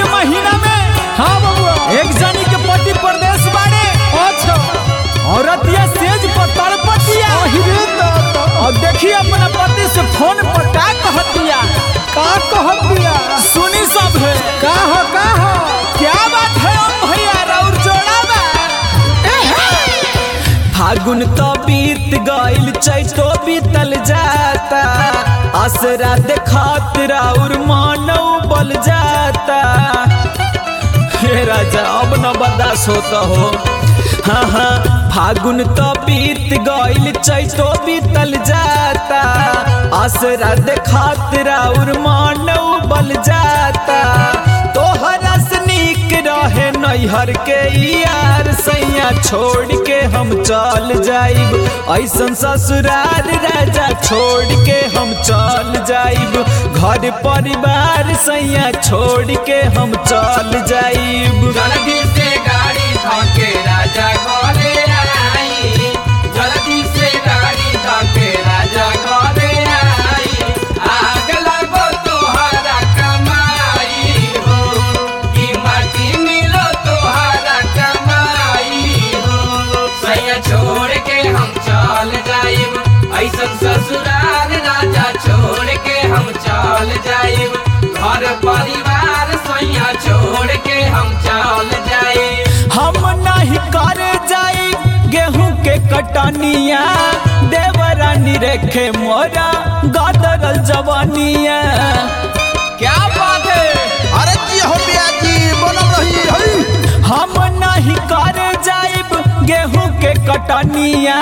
महीना में हाँ बबुआ एक जनी के पति प्रदेश बाड़े अच्छा औरतिया सेज पर तड़पतिया अहिरे दादा और देखिए अपना पति से फोन पर का कहतिया का कहत दिया सुनी सब है का हो का हो क्या बात है ओ भैया राउर जोड़ा बा फागुन तो बीत गइल चैतो बीतल जाता असरा देखत राउर मानव बल जाता हे राजा अब न बर्दाश्त होता हो हाँ हाँ फागुन तो बीत गइल चैतो बीतल जाता असरा देखत राउर मानव बल जाता तोहरा से नीक रहे नैहर के यार सैया छोड़ के हम चल जाइब ऐसन ससुराल राजा छोड़ के हम चल जाइब घर परिवार सैया छोड़ के हम चल जाइब जल्दी से गाड़ी धके राजा घरे आई जल्दी से गाड़ी धके राजा घरे आई आग लगो तोहरा कमाई हो कि माटी मिलो तोहरा कमाई हो सैया छोड़ के हम चल जाइब ऐसन ससुराल राजा छोड़ के हम चल जाइब घर परिवार सैया छोड़ के हम चल जाइब हम नहीं करे जाई गेहूं के कटनिया देवरानी रेखे मोरा गदरल जवानिया क्या बात है अरे जी हो पियाजी बनल रही हई हम नहीं करे जाइब गेहूं के कटनिया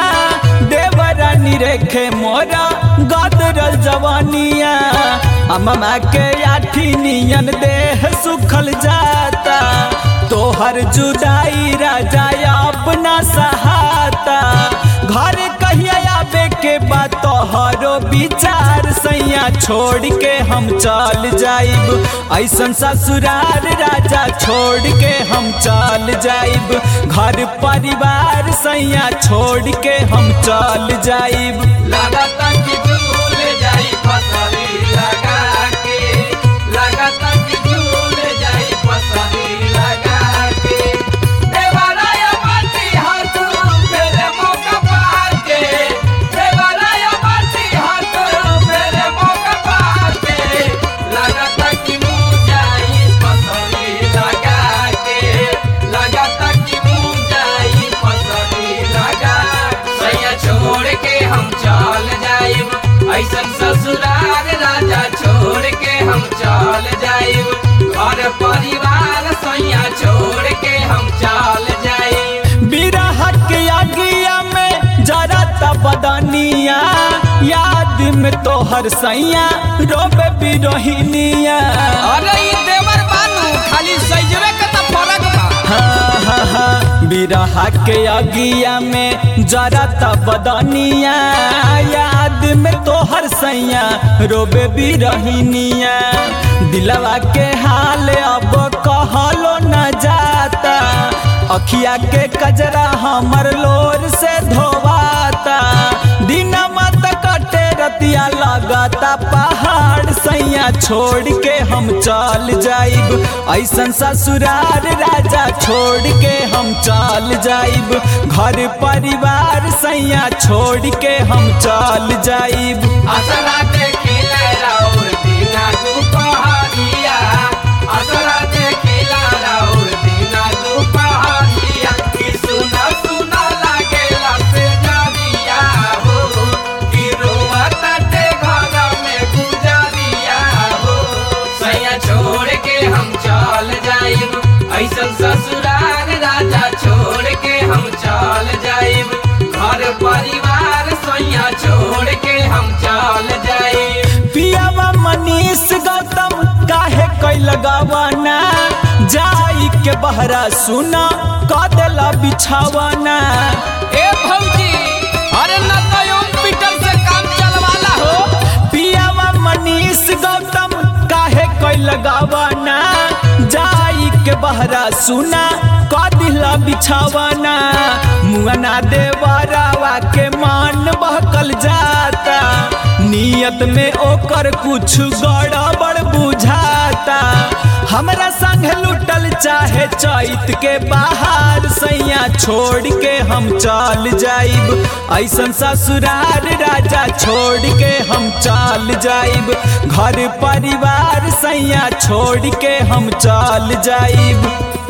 देवरानी रेखे मोरा गदरल जवानिया अम्मा के आठी नियन देह सुखल जाता तोहर जुदाई राजा अपना सहाता घर कहिया आवे के बाद तोहरो विचार सैया छोड़ के हम चल जाइब ऐसन ससुराल राजा छोड़ के हम चल जाइब घर परिवार सैया छोड़ के हम चल जाइब लगाता कि झूल जाई फसली लगा के लगाता कि झूल जाई फसली लगा के देवराया बाटी हाथ मेरे मौका पाके देवराया बाटी हाथ मेरे मौका पाके लगाता कि मुँह जाई फसली लगा के लगाता कि मुँह जाई फसली लगा सैया छोड़ के हम चल जाइब ऐसन ससुराल राजा छोड़ के हम चल जाइब घर परिवार सैया छोड़ के हम चल जाइब बिरह के अगिया में जरा बदनिया याद में तोहर सैया रोबे बिरोहिनिया अरे ई देवर बानू खाली सजवे के त फरक बा हाँ हाँ हाँ बिरह के अगिया में जरा बदनिया याद में तोहर सैया रोबे बिरहिनिया दिलवा के हाल अब कहलो न जाता अखिया के कजरा हमर लोर से धोवाता दिन मत कटे रतिया लगाता पहाड़ सैया छोड़ के हम चल जाइब ऐसन ससुराल राजा छोड़ के हम चल जाइब घर परिवार सैया छोड़ के हम चल जाइब असरा देखिले राउर दीना दुपहरिया असरा देखिला राउर दीना दुपहरिया कि सुना सुना लागेला से जानिया हो कि रोवा ताटे घर में गुजरिया हो सैया छोड़ के हम चल जाइब ऐसन ससुराल राजा छोड़ के हम चल जाइब घर परिवार सैया छोड़ के हम चल जाइब पियावा मनीष गौतम काहे कैल गवाना जाई के बहरा सुना कदेला बिछावाना ए भौजी अरे न तो ओम पीटर से काम चलवाला हो पियावा मनीष गौतम काहे कैल गवाना जाई के बहरा सुना कदिला बिछावाना मुअना देवरावा के मान बहकल जाता नियत में ओकर कुछ गड़बड़ बुझाता हमरा संग लुटल चाहे चैत के बाहर सैया छोड़ के हम चल जाइब ऐसन ससुरार राजा छोड़ के हम चल जाइब घर परिवार सैया छोड़ के हम चल जाइब